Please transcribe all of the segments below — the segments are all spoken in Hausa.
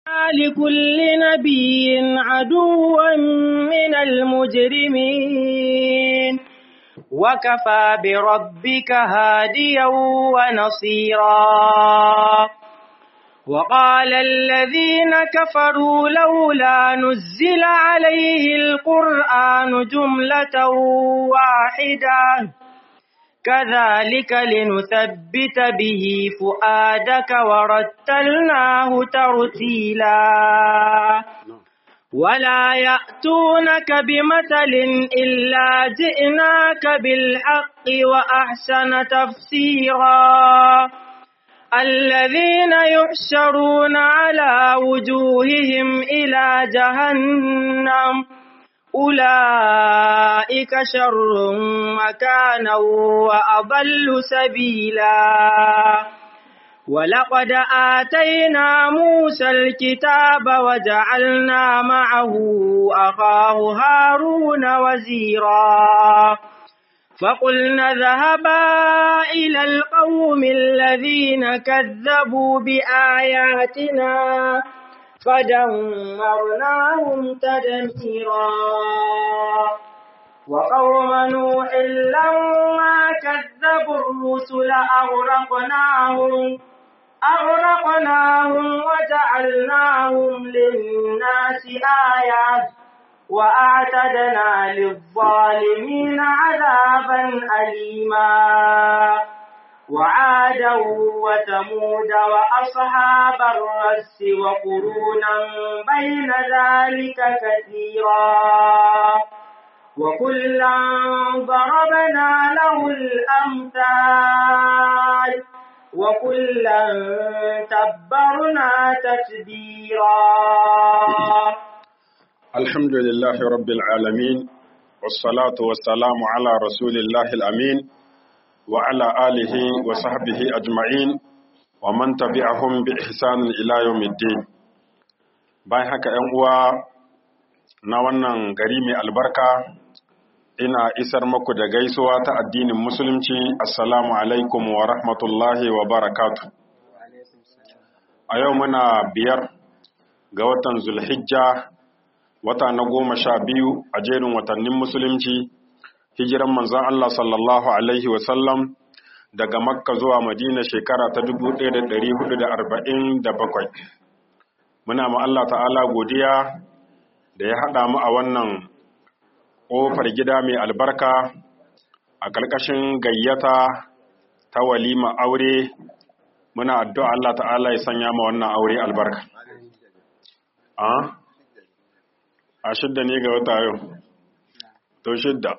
لكل نبي عدوا من المجرمين وكفى بربك هاديا ونصيرا وقال الذين كفروا لولا نزل عليه القرآن جملة واحدة كذلك لنثبت به فؤادك ورتلناه ترتيلا ولا يأتونك بمثل إلا جئناك بالحق وأحسن تفسيرا الذين يحشرون على وجوههم إلى جهنم أولئك شر مكانا وأضل سبيلا ولقد آتينا موسى الكتاب وجعلنا معه أخاه هارون وزيرا فقلنا اذهبا إلى القوم الذين كذبوا بآياتنا فدمرناهم تدميرا وقوم نوح لما كذبوا الرسل أغرقناهم أغرقناهم وجعلناهم للناس آية وأعتدنا للظالمين عذابا أليما وعادا وثمود وأصحاب الرس وقرونا بين ذلك كثيرا وكلا ضربنا له الأمثال وكلا تبرنا تتبيرا الحمد لله رب العالمين والصلاة والسلام على رسول الله الأمين وعلى آله وصحبه أجمعين ومن تبعهم بإحسان إلى يوم الدين bayan haka ‘yan uwa na wannan gari mai albarka ina isar muku da gaisuwa ta addinin musulunci assalamu alaikum wa rahmatullahi wa barakatu a yau muna biyar ga watan zulhijja wata na goma sha biyu a jerin watannin musulunci hijiran manzan Allah sallallahu Alaihi wasallam daga makka zuwa madina shekara ta 1447 muna ma Allah ta'ala godiya da ya haɗa mu a wannan ƙofar gida mai albarka a ƙarƙashin gayyata ta walima aure muna addu'a Allah ta'ala ya sanya ma wannan aure albarka a shidda ne ga wata yau to shidda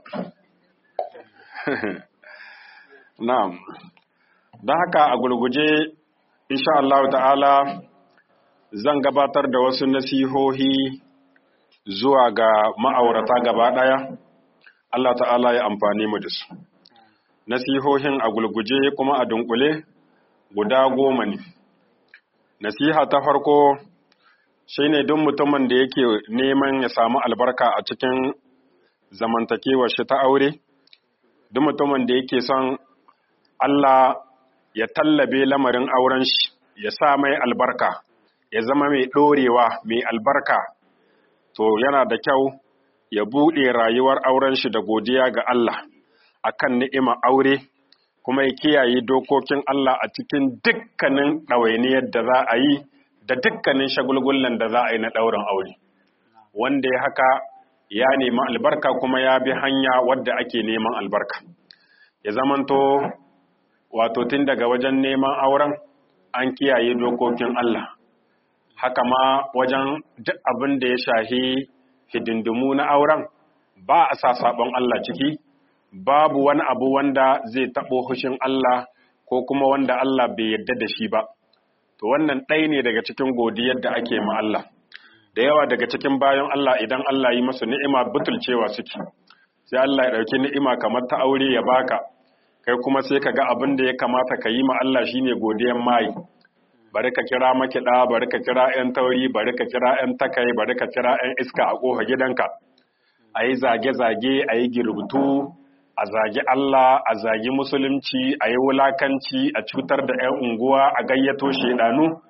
na'am don haka a gurguje insha Allah ta'ala zan gabatar da wasu nasihohi zuwa ga ma'aurata gaba ɗaya Allah ta'ala ya amfani mu da su nasihohin a gulguje kuma a dunkule guda goma ne nasiha ta farko shine duk mutumin da yake neman ya samu albarka a cikin zamantakewar shi ta aure duk mutumin da yake son Allah ya tallabe lamarin auren shi ya sa mai albarka ya zama mai ɗorewa mai albarka to yana da kyau ya buɗe rayuwar auren shi da godiya ga Allah akan ni'ima aure kuma ya kiyaye dokokin Allah a cikin dukkanin ɗawainiyar da za a yi da dukkanin shagulgullan da za a yi na ɗaurin aure wanda ya haka ya nemi albarka kuma ya bi hanya wadda ake neman albarka ya zamanto wato tun daga wajen neman auren an kiyaye dokokin Allah haka ma wajen duk abin da ya shahi hidindimu na auren ba a sa sabon Allah ciki babu wani abu wanda zai taɓo hushin Allah ko kuma wanda Allah bai yarda da shi ba to wannan ɗaya ne daga cikin godiyar da ake ma Allah da yawa daga cikin bayan Allah idan Allah yi masu ni'ima butulcewa suke sai Allah ya ɗauki ni'ima kamar ta aure ya baka kai kuma sai ka ga abin da ya kamata ka yi ma Allah shine godiyan mai bari ka kira makiɗa bari ka kira 'yan tauri bari ka kira 'yan takai bari ka kira 'yan iska a ƙofa gidanka a yi zage-zage a yi girbutu a zagi Allah a zagi musulunci a yi wulakanci a cutar da 'yan unguwa a gayyato shaidanu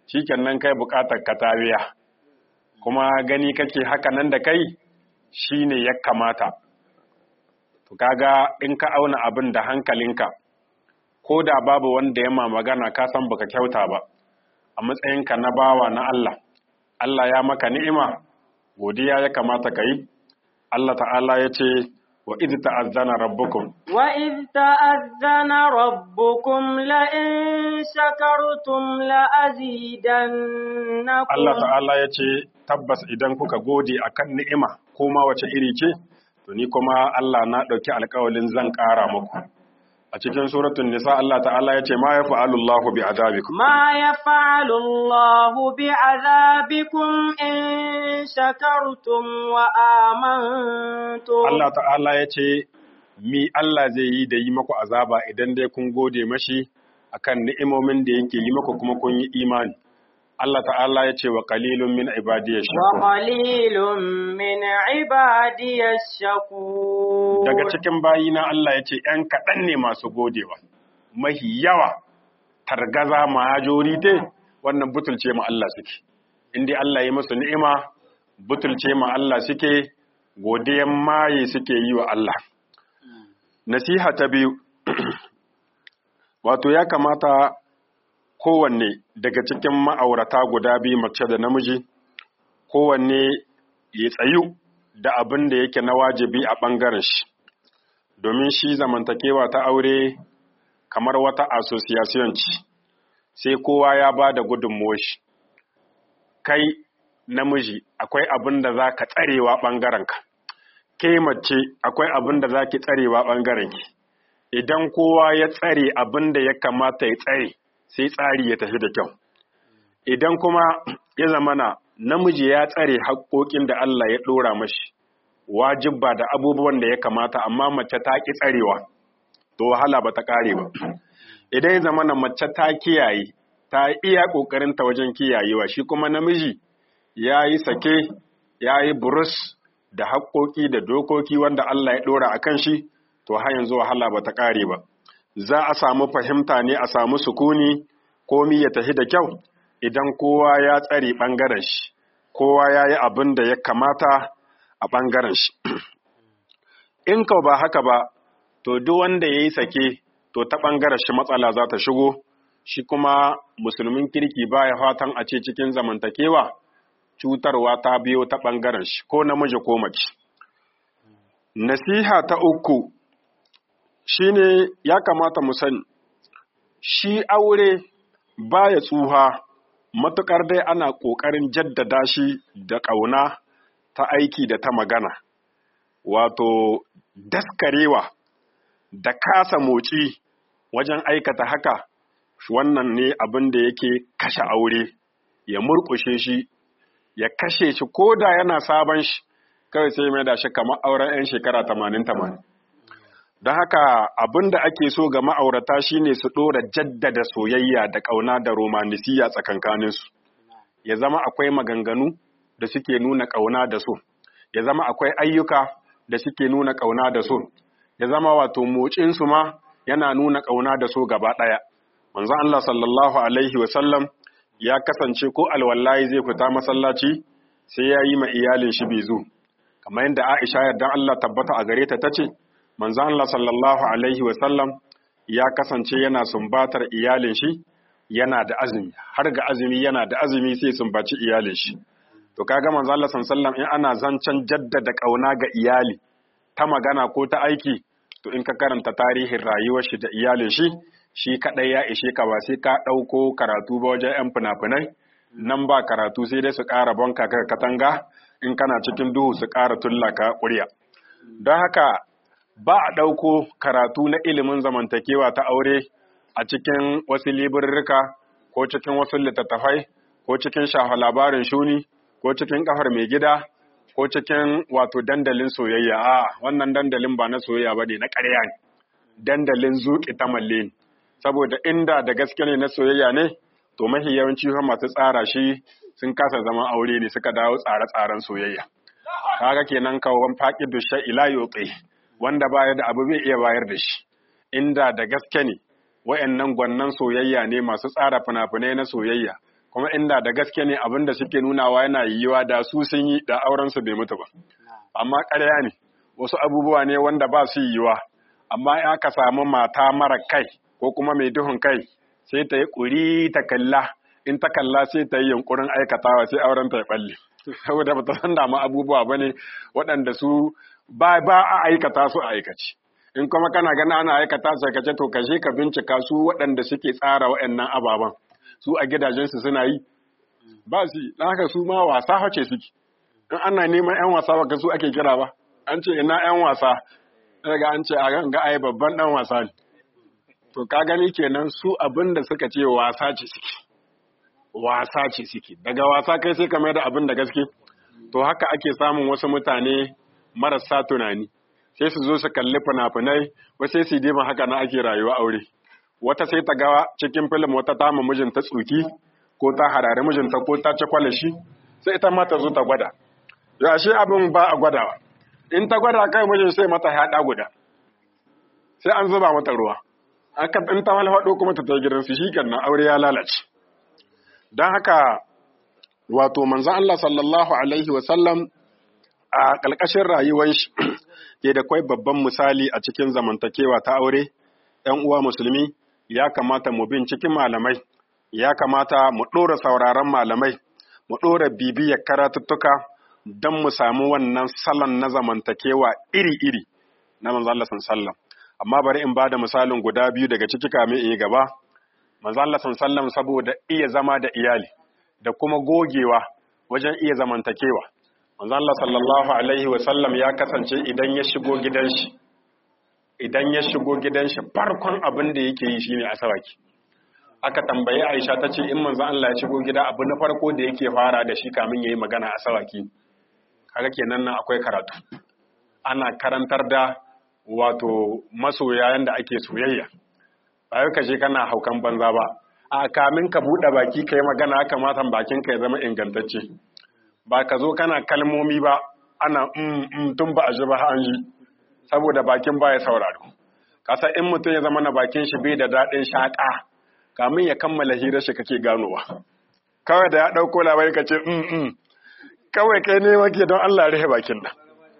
shikenan kai bukatar ka ta biya kuma gani kake haka nan da kai shine ya kamata to kaga in ka auna abin da hankalinka ko da babu wanda ya ma magana ka san baka kyauta ba a matsayinka na bawa na Allah Allah ya maka ni'ima godiya ya kamata ka yi Allah ta'ala ya ce wa idh ta'azzana rabbukum wa idh ta'azzana rabbukum la in shakartum la azidannakum Allah ta'ala ya ce tabbas idan kuka gode akan ni'ima ko ma wace iri ce to ni kuma Allah na ɗauki alƙawalin zan ƙara muku a cikin suratun nisa Allah ta'ala ya ce ma ya fa'alu Allah bi azabikum ma ya fa'alu Allah bi azabikum in shakartum wa amantum Allah ta'ala ya ce mi Allah zai yi da yi maku azaba idan dai kun gode mashi akan ni'imomin da yake yi maku kuma kun yi imani Allah ta'ala ya ce wa qalilun min ibadiyash shakur wa qalilun min ibadiyash shakur daga cikin bayina Allah ya ce ‘yan kaɗan ne masu godewa mahi yawa targaza majorite wannan butulce ma Allah suke inda Allah ya musu ni'ima butulce ma Allah suke godiyan maye suke yi wa Allah nasiha ta biyu wato ya kamata kowanne daga cikin ma'aurata guda biyu mace da namiji kowanne ya tsayu da abin da yake na wajibi a ɓangaren shi domin shi zamantakewa ta aure kamar wata association ce sai kowa ya ba da gudunmuwar shi kai namiji akwai abin da za ka tsarewa ɓangarenka ke mace akwai abin da za ki tsarewa ɓangarenki idan kowa ya tsare abin da ya kamata ya tsare sai tsari ya tafi da kyau idan kuma ya zamana namiji ya tsare haƙoƙin da Allah ya ɗora mashi wajibba da abubuwan da ya kamata amma mace ta ƙi tsarewa to wahala ba ta ƙare ba idan ya zamana mace ta kiyaye ta iya ƙoƙarinta wajen kiyayewa shi kuma namiji ya yi sake ya yi burus da haƙoƙi da dokoki wanda Allah ya ɗora a kan shi to har yanzu wahala ba ta ƙare ba za a samu fahimta ne a samu sukuni komi ya tafi da kyau idan kowa ya tsare ɓangaren shi kowa ya yi abin da ya kamata a ɓangaren shi in ka ba haka ba to duk wanda ya yi sake to ta ɓangaren shi matsala za ta shigo shi kuma musulmin kirki ba ya fatan a ce cikin zamantakewa cutarwa ta biyo ta ɓangaren shi ko namiji ko mace nasiha ta uku shine ya kamata mu sani shi aure baya tsuha matuƙar dai ana ƙoƙarin jaddada shi da ƙauna ta aiki da ta magana wato daskarewa da kasa motsi wajen aikata haka wannan ne abin da yake kashe aure ya murƙushe shi ya kashe shi ko da yana sabon shi kawai sai mai da shi kamar auren 'yan shekara tamanin tamanin don haka abin da ake so ga ma'aurata shine su ɗora jaddada soyayya da ƙauna da romanisiya tsakankaninsu ya zama akwai maganganu da suke nuna ƙauna da so ya zama akwai ayyuka da suke nuna ƙauna da so ya zama wato mocinsu ma yana nuna ƙauna da so gaba ɗaya manzon Allah sallallahu alaihi wa sallam ya kasance ko alwallahi zai fita masallaci sai ya yi ma iyalin shi bezu kamar yadda Aisha yardan Allah tabbata a gare ta tace manzon Allah sallallahu alaihi wa sallam ya kasance yana sumbatar iyalin shi yana da azumi har ga azumi yana da azumi sai sumbaci iyalin shi to kaga manzon Allah sallallahu in ana zancen jaddada kauna ga iyali ta magana ko ta aiki to in ka karanta tarihin rayuwar shi da iyalin shi shi kadai ya ishe ka ba sai ka dauko karatu ba wajen yan fina-finai nan ba karatu sai dai su ƙara banka ka katanga in kana cikin duhu su ƙara tullaka ƙurya don haka ba a ɗauko karatu na ilimin zamantakewa ta aure a cikin wasu liburrika ko cikin wasu littattafai ko cikin shafa labarin shuni ko cikin kafar mai gida ko cikin wato dandalin soyayya a wannan dandalin ba na soyayya ba ne na ƙarya ne dandalin zuƙi ta malle ne saboda inda da gaske ne na soyayya ne to mahi yawanci masu tsara shi sun kasa zaman aure ne suka dawo tsare-tsaren soyayya kaga kenan kawon faƙi dushe ila yoƙe wanda baya da abu bai iya bayar da shi inda da gaske ne wayannan gwannan soyayya ne masu tsara fina-finai na soyayya kuma inda da gaske ne abin da suke nunawa yana yiwuwa da su sun yi da auren su bai mutu ba amma ƙarya ne wasu abubuwa ne wanda ba su yiwuwa amma in aka samu mata mara kai ko kuma mai duhun kai sai ta yi ƙuri ta kalla in ta kalla sai ta yi yunkurin aikatawa sai auren ta ya balle saboda ba ta san damu abubuwa ba ne waɗanda su ba ba a aikata su a aikace in kuma kana gana ana aikata su aikace to kashe ka bincika su waɗanda suke tsara waɗannan ababen su a gidajensu suna yi ba su yi haka su ma wasa hace suke in ana neman yan wasa ba su ake kira ba an ce ina yan wasa daga an ce a ga ai babban dan wasa ne to ka gani kenan su abin da suka ce wasa ce suke wasa ce suke daga wasa kai sai ka mai da abin da gaske to haka ake samun wasu mutane marasa tunani sai su zo su kalli fina-finai wasu sai su dima haka na ake rayuwa aure wata sai ta ga cikin filim wata ta ma mijinta tsuki ko ta harare mijinta ko ta ci kwalashi sai ita ma ta zo ta gwada yau ashe abin ba a gwadawa in ta gwada kai mijin sai mata haɗa guda sai an zuba mata ruwa aka in ta halhaɗo kuma ta ta gidansu shi kenan aure ya lalace don haka wato manzan Allah sallallahu alaihi wasallam a ƙalƙashin rayuwar shi ke da kwai babban misali a cikin zamantakewa ta aure ‘yan uwa musulmi ya kamata mu bin cikin malamai ya kamata mu ɗora sauraron malamai mu ɗora bibiyar karatuttuka don mu samu wannan salon na zamantakewa iri-iri na manzo Allah sallam amma bari in bada misalin guda biyu daga ciki kamin in yi gaba manzo Allah sallam saboda iya zama da iyali da kuma gogewa wajen iya zamantakewa manzo Allah sallallahu alaihi wa sallam ya kasance idan ya shigo gidan shi idan ya shigo gidan shi farkon abin da yake yi shine asawaki aka tambayi Aisha ta ce in manzo Allah ya shigo gida abu na farko da yake fara da shi kamin yayi magana asawaki kaga kenan nan akwai karatu ana karantar da wato masoya yanda ake soyayya ba ka je kana haukan banza ba a kamin ka buɗe baki ka yi magana kamata bakin ka ya zama ingantacce ba ka zo kana kalmomi ba ana mm, tun ba a ji ba an ji saboda bakin ba ya sauraro kasa in mutum ya zama na bakin shi bai da daɗin shaƙa kamin ya kammala hirar shi kake ganowa kawai da ya ɗauko labari ka ce mm, kawai kai ne wake don Allah rufe bakin nan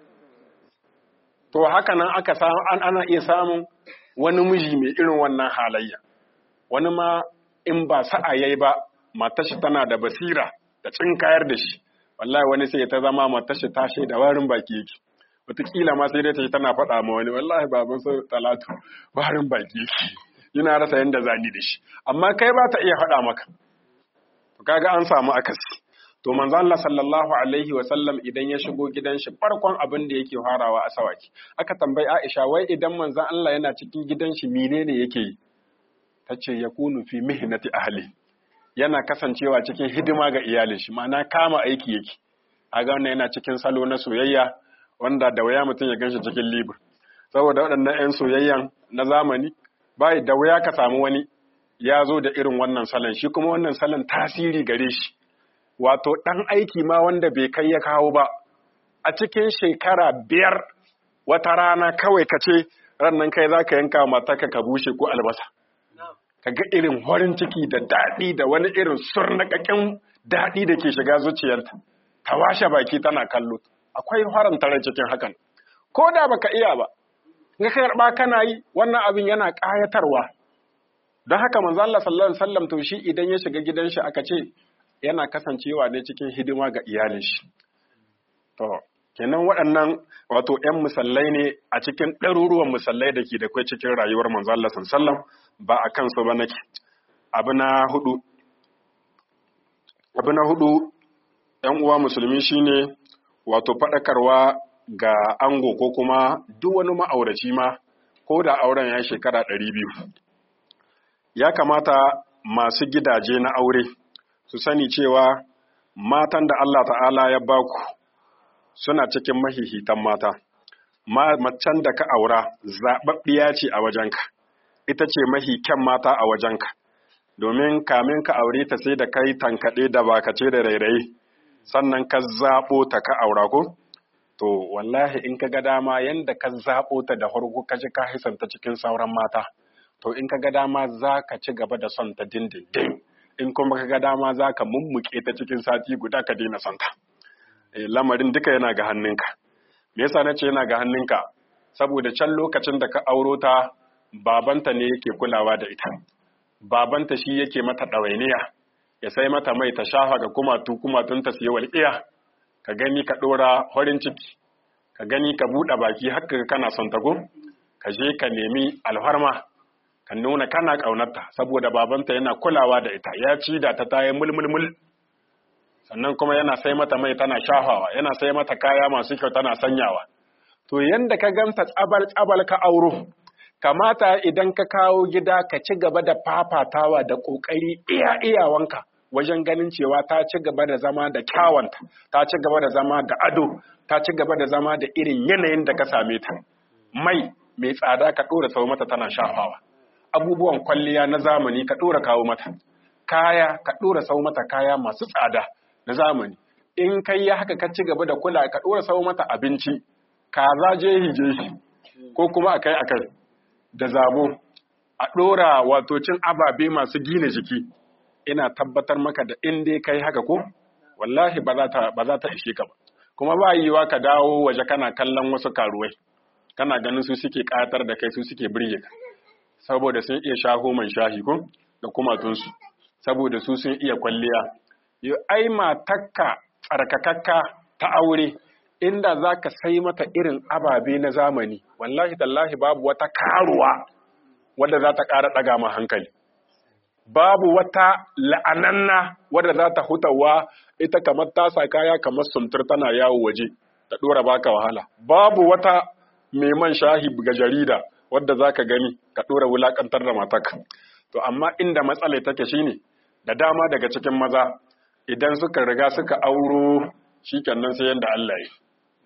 to haka nan aka samu an ana iya samun wani miji mai irin wannan halayya wani ma in ba sa'a yayi ba matar shi tana da basira da tsinkayar da shi wallahi wani sai ta zama matar shi ta da warin baki yake wataƙila ma sai dai ta yi tana faɗa ma wani wallahi baban su talatu warin baki yake yana rasa yanda zani da shi amma kai ba ta iya faɗa maka kaga an samu akasi to manzo Allah sallallahu alaihi wa sallam idan ya shigo gidan shi farkon abin da yake farawa a sawaki aka tambayi Aisha wai idan manzo Allah yana cikin gidan shi menene yake yi tace yakunu fi mihnati ahli yana kasancewa cikin hidima ga iyalin shi ma'ana kama aiki yake aga wannan yana cikin salo na soyayya wanda da waya mutum ya ganshi cikin libur saboda waɗannan 'yan soyayyan na zamani bai da waya ka samu wani ya zo da irin wannan salon shi kuma wannan salon tasiri gare shi wato ɗan aiki ma wanda bai kai ya kawo ba a cikin shekara biyar wata rana kawai ka ce rannan kai za ka yanka mataka ka bushe ko albasa ka ga irin horin ciki da daɗi da wani irin surnaƙaƙen daɗi da ke shiga zuciyarta ta washe baki tana kallo akwai horon tare cikin hakan ko da baka iya ba ga karɓa kana yi wannan abin yana ƙayatarwa don haka manzo Allah sallallahu alaihi wasallam to shi idan ya shiga gidan shi aka ce yana kasancewa ne cikin hidima ga iyalin shi. To, kenan waɗannan wato ‘yan musallai ne a cikin ɗaruruwan musallai da ke da kwai cikin rayuwar manzo Allah sallam ba a kansu ba nake. Abu na hudu, abu na hudu ‘yan uwa musulmi shine wato faɗakarwa ga ango ko kuma duk wani ma'auraci ma ko da auren ya shekara ɗari biyu. Ya kamata masu gidaje na aure su sani cewa matan da Allah ta'ala ya baku suna cikin mahihitan mata, macen da ka aura zaɓaɓɓiya ce a wajenka, ita ce mahi kyan mata a wajenka, domin kamin ka aure ta sai da kai tankaɗe da bakace da rairayi, sannan ka zaɓo ta ka aura ko? To, wallahi in ka ga dama yanda ka zaɓo ta da farko ka ji ka hisanta cikin sauran mata, to in ka ga dama za ka ci gaba da son ta dindindin. in kuma ka ga dama za ka mummuke ta cikin sati guda ka daina santa lamarin duka yana ga hannunka me yasa na ce yana ga hannunka saboda can lokacin da ka auro ta babanta ne yake kulawa da ita babanta shi yake mata ɗawainiya ya sai mata mai ta shafa ga kumatu kumatun ta siya walƙiya ka gani ka ɗora horin ciki ka gani ka buɗe baki haka kana son tago ka je ka nemi alfarma ka nuna kana ƙaunarta saboda babanta yana kulawa da ita ya ci da ta tayi mulmulmul sannan kuma yana sai mata mai tana shafawa yana sai mata kaya masu kyau tana sanyawa to yanda ka ganta tsabal tsabal ka auro kamata idan ka kawo gida ka ci gaba da fafatawa da ƙoƙari iya iyawanka wajen ganin cewa ta ci gaba da zama da kyawanta ta ci gaba da zama da ado ta ci gaba da zama da irin yanayin da ka same ta mai mai tsada ka ɗora sau mata tana shafawa abubuwan kwalliya na zamani ka ɗora kawo mata kaya ka ɗora sau mata kaya masu tsada na zamani in kai ya haka ka ci gaba da kula ka ɗora sau mata abinci kaza jehi jehi ko kuma akai akai da zabo a ɗora wato cin ababe masu gina jiki ina tabbatar maka da in dai kai haka ko wallahi ba za ta ishe ka ba kuma ba yiwa ka dawo waje kana kallon wasu karuwai kana ganin su suke ƙatar da kai su suke birge ka saboda sun iya shaho man shahi ko da kumatunsu saboda su sun iya kwalliya yo ai matakka tsarkakakka ta aure inda za ka sai mata irin ababe na zamani wallahi tallahi babu wata karuwa wadda za ta ƙara ɗaga ma hankali babu wata la'ananna wadda za ta hutawa ita kamar tasa kaya kamar sumtur tana yawo waje ta ɗora baka wahala babu wata mai man shahi ga jarida wadda za ka gani ka ɗora wulaƙantar da mataka to amma inda matsala take shine da dama daga cikin maza idan suka riga suka auro shi nan sai yadda Allah yi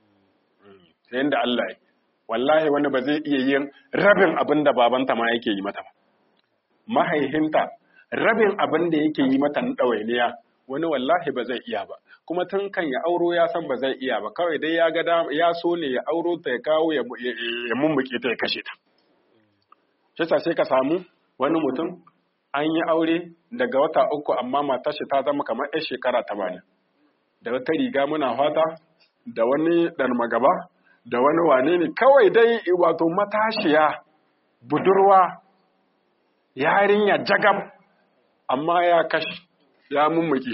sai yadda Allah yi wallahi wani ba zai iya yin rabin abin da babanta ma yake yi mata ba mahaihinta rabin abin da yake yi mata na ɗawainiya wani wallahi ba zai iya ba kuma tun kan ya auro ya san ba zai iya ba kawai dai ya ga ya so ne ya auro ta ya kawo ya mummuke ta ya kashe ta shi sai ka samu wani mutum an yi aure daga wata uku amma matar shi ta zama kamar 'yan shekara tamanin da wata riga muna fata da wani ɗan magaba da wani wane ne kawai dai wato matashiya budurwa yarinya jagab amma ya kashi ya mummuki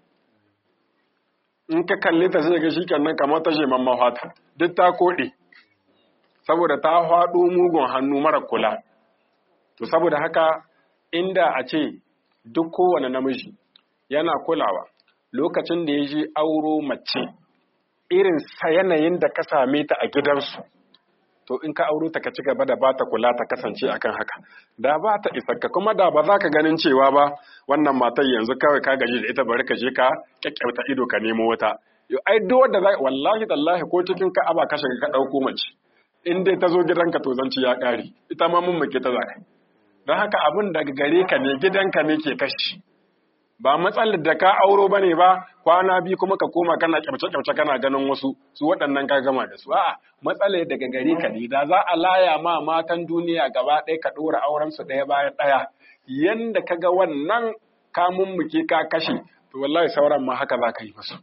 in ka kalli ta sai ga shi kannan kamar ta sheman mafata duk ta koɗe saboda ta faɗo mugun hannu mara kula to saboda haka inda a ce duk kowane namiji yana kulawa lokacin da ya ji auro mace irin sa yanayin da ka same ta a gidansu to in ka auro ta ka ci gaba da ba ta kula ta kasance akan haka da ba ta isarka kuma da ba za ka ganin cewa ba wannan matar yanzu kawai ka gaji da ita bari ka je ka kyakkyauta ido ka nemo wata yo ai duk wanda za wallahi tallahi ko cikin ka aba ka shiga ka dauko mace in dai ta zo gidanka to zanci ya kare ita ma mun muke ta zaka don haka abin daga gare ka ne gidanka ne ke kashi ba matsalar da ka auro bane ba kwana biyu kuma ka koma kana kyamce-kyamce kana ganin wasu su waɗannan ka gama da su a'a matsalar daga gare ka ne da za a laya ma matan duniya gaba ɗaya ka ɗora auren su ɗaya bayan ɗaya yanda ka ga wannan ka mummuke ka kashe to wallahi sauran ma haka za ka yi musu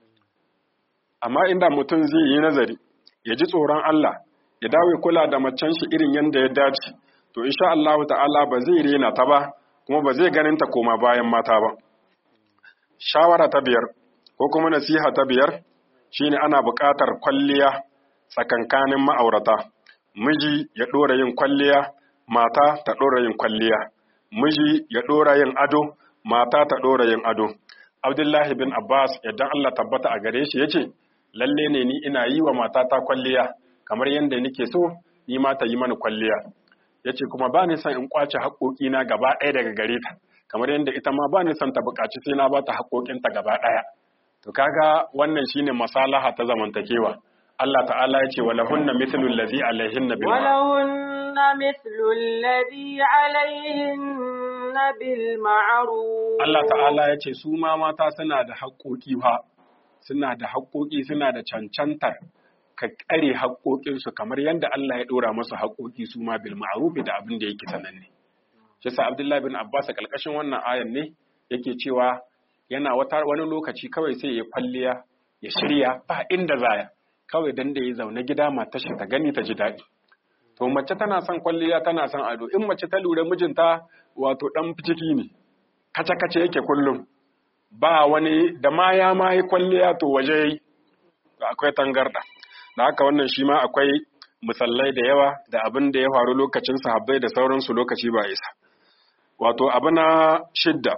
amma inda mutum zai yi nazari ya ji tsoron Allah ya dawo kula da macen shi irin yanda ya dace to insha Allah ta'ala ba zai rena ta ba kuma ba zai ganin ta koma bayan mata ba shawara ta biyar ko kuma nasiha ta biyar shine ana buƙatar kwalliya tsakankanin ma'aurata miji ya ɗora yin kwalliya mata ta ɗora yin kwalliya miji ya ɗora yin ado mata ta ɗora yin ado abdullahi bin abbas yadda allah tabbata a gare shi yace lalle ne ni ina yi wa matata kwalliya kamar yadda nake so ni ma ta yi mana kwalliya yace kuma ba ni son in kwace haƙoƙina gaba ɗaya daga gare ta kamar yadda ita ma ba ni son ta buƙaci sai na ba ta haƙoƙinta gaba ɗaya to kaga wannan shine masalaha ta zamantakewa Allah ta'ala ya ce wa lahunna mithlu allazi alaihinna bil wa lahunna mithlu allazi alaihinna bil ma'ruf Allah ta'ala ya ce su ma mata suna da haƙoƙi fa suna da haƙoƙi suna da cancantar ka ƙare haƙoƙinsu kamar yadda Allah ya ɗora masu haƙoƙi su ma bil ma'ruf da abin da yake sananne shi sa Abdullahi bin Abbas a ƙarƙashin wannan ayan ne yake cewa yana wata wani lokaci kawai sai ya kwalliya ya shirya ba inda zaya kawai dan da ya zaune gida matar shi ta gani ta ji daɗi to mace tana son kwalliya tana son ado in mace ta lura mijinta wato dan ciki ne kace kace yake kullum ba wani da ma ya ma yi kwalliya to waje yi akwai tangarda da haka wannan shi ma akwai misalai da yawa da abin da ya faru lokacin sahabbai da sauransu lokaci ba isa wato abu na shidda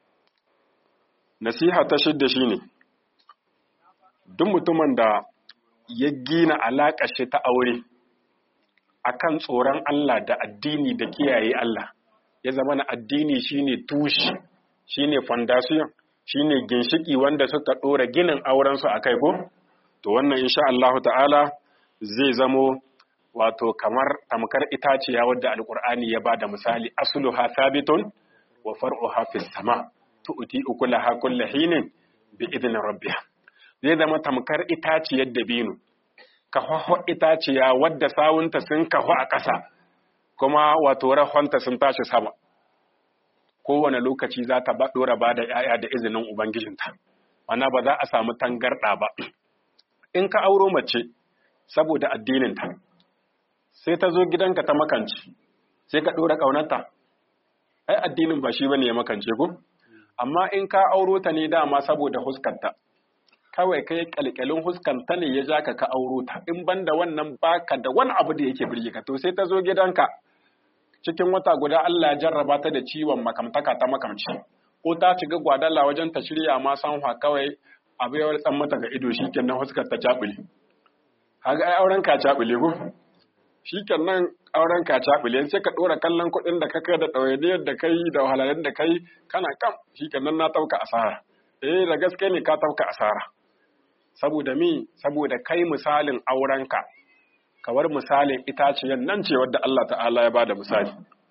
nasiha ta shidda shine duk mutumin da ya gina alaƙar shi ta aure akan tsoron Allah da addini da kiyaye Allah ya zama na addini shine tushe shine foundation shine ginshiki wanda suka ɗora ginin aurensu a kai ko to wannan insha Allah ta'ala zai zamo wato kamar tamkar itaciya wadda alkur'ani ya bada misali asluha sabitun wa far'uha fis sama tu'ti ukulaha kullu hinin bi idni rabbiha zai zama tamkar itaciyar dabino ka haho itaciya wadda sawunta sun kahu a ƙasa kuma wato rahonta sun tashi sama kowane lokaci za ta ɗora ba da ‘ya'ya da izinin Ubangijinta, wana ba za a samu tangarɗa ba. In ka auro mace saboda addininta, sai ta zo gidanka ta makanci, sai ka ɗora ƙaunarta, ai addinin ba shi ba ne ya makance ku? Amma in ka auro ta ne dama saboda huskarta, kawai kai ƙalƙalin huskanta ne ya ja ka ka auro ta, in ban da wannan baka da wani abu da yake birge ka, to sai ta zo gidanka. cikin wata guda Allah ya jarraba ta da ciwon makamtaka ta makamci ko ta shiga gwadala wajen ta shirya ma sanwa kawai abu ya tsan mata ga ido shikenan huskar ta cabule kaga ai auren ka cabule ko shikenan auren ka cabule sai ka dora kallon kuɗin da ka kai da ɗawainiyar da kai da wahalhalun da kai kana kam shikenan na tauka asara eh da gaske ne ka tauka asara saboda mi saboda kai misalin aurenka kawar misalin itaciyar nan ce wadda Allah ta'ala ya bada misali.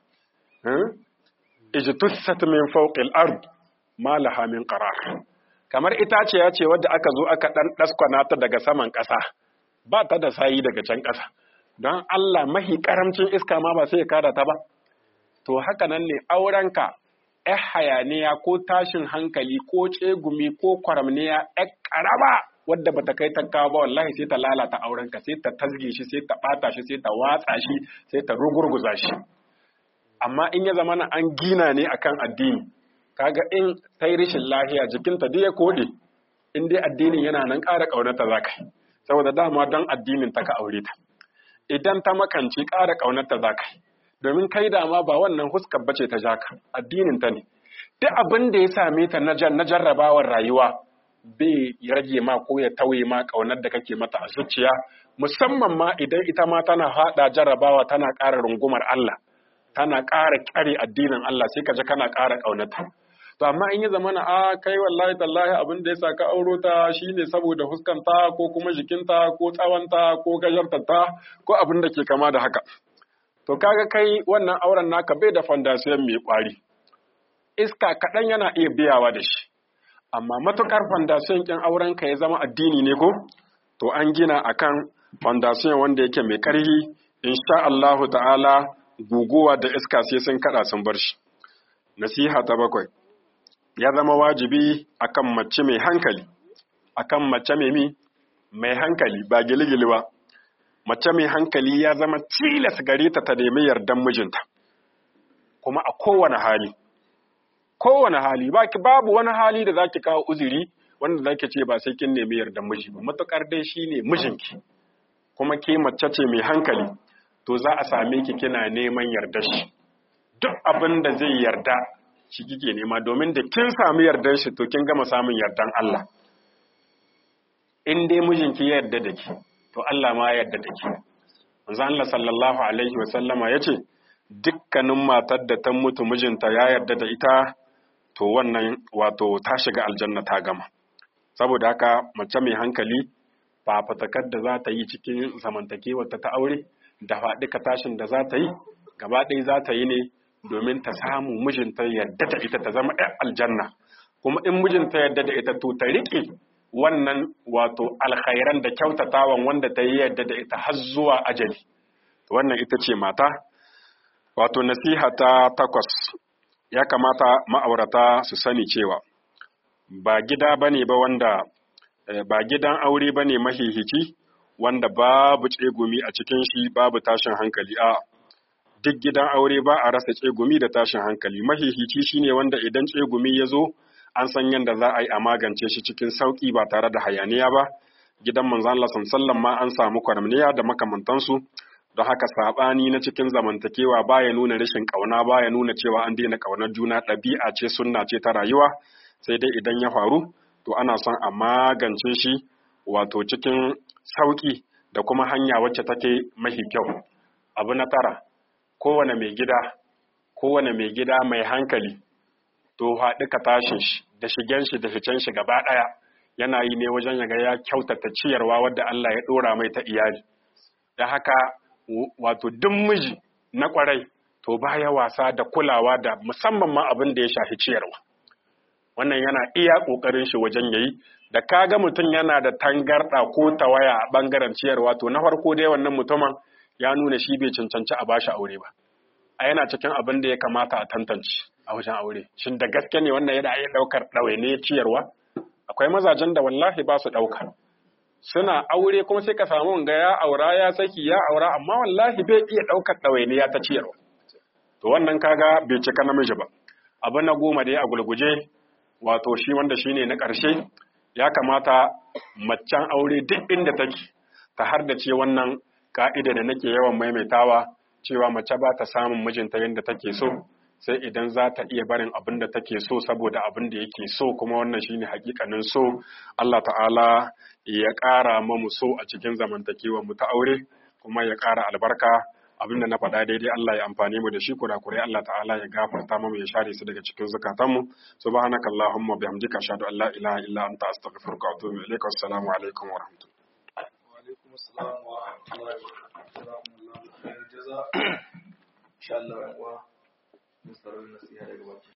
Ijtussat min fawqil ard ma laha min qarar. Kamar itaciya ce wadda aka zo aka dan daskwana ta daga saman ƙasa. Ba ta da sayi daga can ƙasa. Don Allah mahi karamcin iska ma ba sai ya kada ta ba. To haka nan ne aurenka ‘yar hayaniya ko tashin hankali ko tsegumi ko kwaramniya ‘yar ƙarama wadda bata kai ta kawo ba wallahi sai ta lalata aurenka sai ta tasge shi sai ta bata shi sai ta watsa shi sai ta rugurguza shi amma in ya zama na an gina ne akan addini kaga in ta yi rishin lahiya jikinta duk ya kode in dai addinin yana nan ƙara ƙaunata za ka yi saboda dama don addinin ta ka aure ta idan ta makanci ƙara ƙaunata za ka yi domin kai dama ba wannan huskar bace ta jaka addinin ta ne duk abin da ya same ta na jarrabawar rayuwa bai rage ma ko ya tauye ma ƙaunar da kake mata a zuciya musamman ma idan ita ma tana haɗa jarrabawa tana ƙara rungumar Allah tana ƙara ƙare addinin Allah sai ka ji kana ƙara ƙaunata to amma in ya zama na a kai wallahi tallahi abin da ya sa ka auro ta shine saboda huskanta ko kuma jikinta ko tsawanta ko gajartata ko abin da ke kama da haka to kaga kai wannan auren naka bai da fondasiyon mai ƙwari iska kaɗan yana iya biyawa da shi amma matukar fondasiyon kin auren ka ya zama addini ne ko to an gina akan fondasiyon wanda yake mai karhi insha Allahu ta'ala guguwa da iska sai sun kada sun bar shi nasiha ta bakwai ya zama wajibi akan mace mai hankali akan mace mai mi mai hankali ba giligili ba mace mai hankali ya zama tilas gare ta ta nemi yardan mijinta kuma a kowane hali kowane hali baki babu wani hali da zaki kawo uzuri wanda zaki ce ba sai kin nemi yardan miji ba matukar dai shine mijinki kuma ke mace ce mai hankali to za a same ki kina neman yardar shi duk abin da zai yarda shi kike nema domin da kin samu yardar shi to kin gama samun yardan Allah in dai mijinki ya yarda da ki to Allah ma ya yarda da ki manzo Allah sallallahu alaihi wa sallama yace dukkanin matar da ta mutu mijinta ya yarda da ita to wannan wato ta shiga aljanna ta gama saboda haka mace mai hankali ba fatakar da za ta yi cikin zamantakewar ta aure da faɗika tashin da za ta yi gaba ɗaya za ta yi ne domin ta samu mijinta yarda da ita ta zama ɗan aljanna kuma in mijinta yarda da ita to ta riƙe wannan wato alkhairan da kyautatawan wanda ta yi yarda da ita har zuwa ajali wannan ita ce mata wato nasiha ta takwas ya kamata ma'aurata su sani cewa ba gida bane ba wanda ba gidan aure bane mahihici wanda babu tsegumi a cikin shi babu tashin hankali a duk gidan aure ba a rasa tsegumi da tashin hankali mahihici shine wanda idan tsegumi ya zo an san yadda za a yi a magance shi cikin sauki ba tare da hayaniya ba gidan manzon Allah sallallahu ma an samu kwarmiya da makamantansu don haka sabani na cikin zamantakewa baya nuna rashin kauna baya nuna cewa an daina kaunar juna ɗabi'a ce sunna ce ta rayuwa sai dai idan ya faru to ana son a magance shi wato cikin sauki da kuma hanya wacce take mahi kyau abu na tara kowane mai gida kowane mai gida mai hankali to haɗu ka tashin shi da shigen shi da ficen shi gaba ɗaya yana yi ne wajen yaga ya kyautata ciyarwa wadda Allah ya ɗora mai ta iyali da haka wato duk miji na ƙwarai to baya wasa da kulawa da musamman ma abin da ya shafi ciyarwa wannan yana iya ƙoƙarin shi wajen yayi da kaga mutum yana da tangarɗa ko tawaya a ɓangaren ciyarwa to na farko dai wannan mutumin ya nuna shi bai cancanci a bashi aure ba a yana cikin abin da ya kamata a tantance a wajen aure shin da gaske ne wannan yana iya ɗaukar ɗawaine ciyarwa akwai mazajen da wallahi ba su ɗauka suna aure kuma sai ka samu ga ya aura ya saki ya aura amma wallahi bai iya ɗaukar ɗawainiya ta ciyarwa to wannan kaga bai cika namiji ba abu na goma dai a gulguje wato shi wanda shine na ƙarshe ya kamata macen aure duk inda take ta hardace wannan ka'ida da nake yawan maimaitawa cewa mace ba ta samun mijinta yadda take so sai idan za ta iya barin abin da take so saboda abin da yake so kuma wannan shine hakikanin so Allah ta'ala ya ƙara mamu so a cikin zamantakewa mu ta aure kuma ya ƙara albarka abin da na faɗa daidai Allah ya amfani mu da shi kurakurai Allah ta'ala ya gafarta mu ya share su daga cikin zukatanmu subhanaka allahumma bihamdika ashhadu an la ilaha illa anta astaghfiruka wa atubu ilaika assalamu alaikum wa rahmatullahi وعليكم السلام ورحمة الله وبركاته جزاكم الله خير الجزاء إن شاء الله نستر النصيحة لك